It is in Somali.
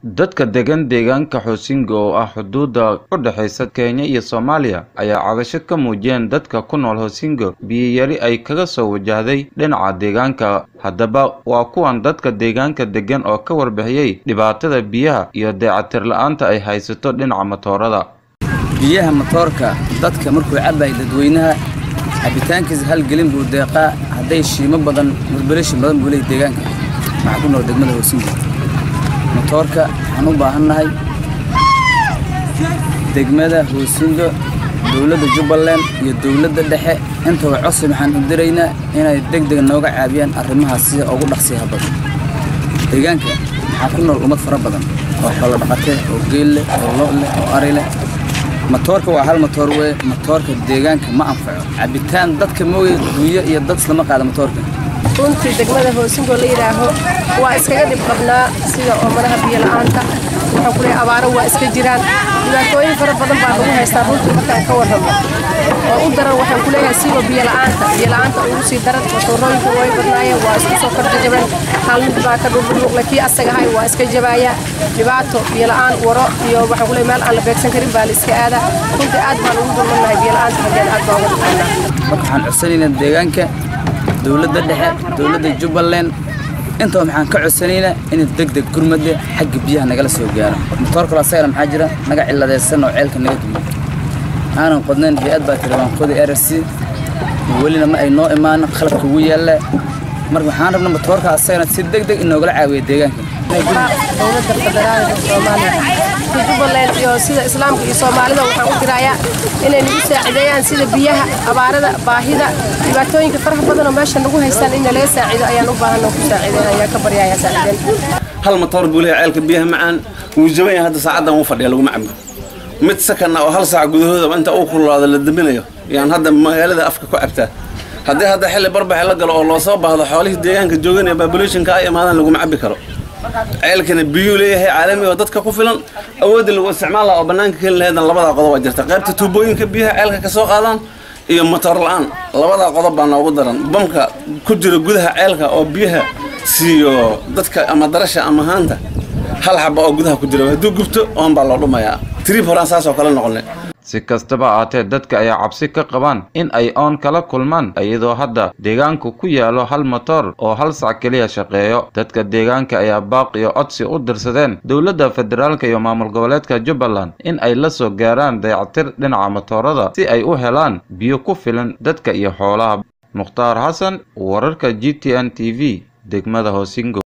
dadka degan deegaanka Hosingo oo ah xuduudda u dhaxaysa Kenya iyo Soomaaliya ayaa cabasho ka muujiyeen dadka ku nool Hosingo biyo yari ay kaga soo wajahday dhinaca deegaanka haddaba waa kuwan dadka deegaanka degan oo ka warbixiyey dhibaatada biyaha iyo dayactir la'aanta ay haysato dhinaca matoorada biyaha matoorka dadka markuu cabayo dadweynaha cabitaankiisa hal gelin buu deeqaa hadday shiimo badan murbalashin badan buu leeyahay deegaanka waxaa ku nool degmada Hosingo matoorka waxaan u baahannahay degmada Hosingo dowladda Jubbaland iyo dowladda dhexe intaba codsi waxaan u diraynaa inay degdeg nooga caabiyaan arrimahaas sida ugu dhaqsiyaha badan deegaanka waxaa ku nool ummad fara badan oo xoolo dhaqatee oo geel leh oo lo' leh oo ari leh matoorka waa hal matoor weye matoorka deegaanka ma anfaco cabitaan dadka mooye duuyo iyo dad islama qaada matoorka runtii degmada Hosingo la yiraaho waa iskaga dhib qabnaa sida oomanaha biyo la'aanta waxaan ku leeyahay abaaro waa iska jiraan dhibaatooyin fara badan baa lagu haystaa runtii markaan ka warramo oo u daran waxaan ku leeyahay siiba biyo la'aanta biyo la'aanta ugu sii daran matoorooyinka way badnaayeen waa isku soo kordhajabeen hal mid baa ka dhulmuqle kii asaga ahay waa iska jabaaya dhibaato biyo la'aan waro iyo waxaan ku leeyahay meel aan la beegsan karin baa la iska aadaa runtii aad baan ugu dulmannahay biyo la'aanta haddeen aad baan uga dhaqannaa marka waxaan codsanaynaa deegaanka dowladda dhexe dowladda Jubbaland inta waxaan ka codsanaynaa in degdeg gurmade xagga biyaha nagala soo gaaro matoor kale asagana maxaa jira naga ciladeysan oo ceelka naga dumo aanan qodnayn hay-ad baa tiri waan qodi RC welina ma ay noo imaan qalabka ugu yaalla marka waxaan rabnaa matoorka asagana si degdeg in noogala caawiyo deegaanka dowladda federaalka Soomaaliya Jubbaland iyo sida islaamka iyo Soomaalida waxaan u dirayaa inay nagu saacideeyaan sida biyaha abaarada baahida dhibaatooyinka faraha badan oo meesha nagu haystaan in laga saacido ayaan u baahanaa ku saacideyn ayaa ka baryayaa saacideen hal matoor buu leeyahay ceelka biyaha macaan wuu jaban yahay hadda saacadan wuu fadhiya laguma cabo mid sakana oo hal saac gudahooda inta uu kululaado la daminayo yaan hadda magaalada afka ku cabtaa haddii hadda xilli barbaxe la galo oo loo soo baahdo xoolihii deegaanka joogan ee populationka ay imaadaan laguma cabi karo ceelkana biyuu leeyahay caalami oo dadka ku filan awoodda lagu isticmaal lahaa oo bannaanka keli laheedan labadaa qodob waa jirta qaybta tuubooyinka biyaha ceelka ka soo qaadaan iyo matoor la'aan labadaa qodob baa noogu daran bamka ku jira gudaha ceelka oo biyaha siiyo dadka ama darasha ama haanta hal xaba oo gudaha ku jira hadduu gubto oon baa loo dhumayaa trib horaan saas oo kale noqonay si kastaba aatee dadka ayaa cabsi ka qabaan in ay oon kala kulmaan iyadoo hadda deegaanku ku yaalo hal matoor oo hal sac keliya shaqeeyo dadka deegaanka ayaa baaq iyo codsi u dirsadeen dowladda federaalka iyo maamul goboleedka jubbaland in ay la soo gaaraan dayactir dhinaca matoorada si ay u helaan biyo ku filan dadka iyo xoolaha mukhtaar xasan wararka g t n t v degmada hosingo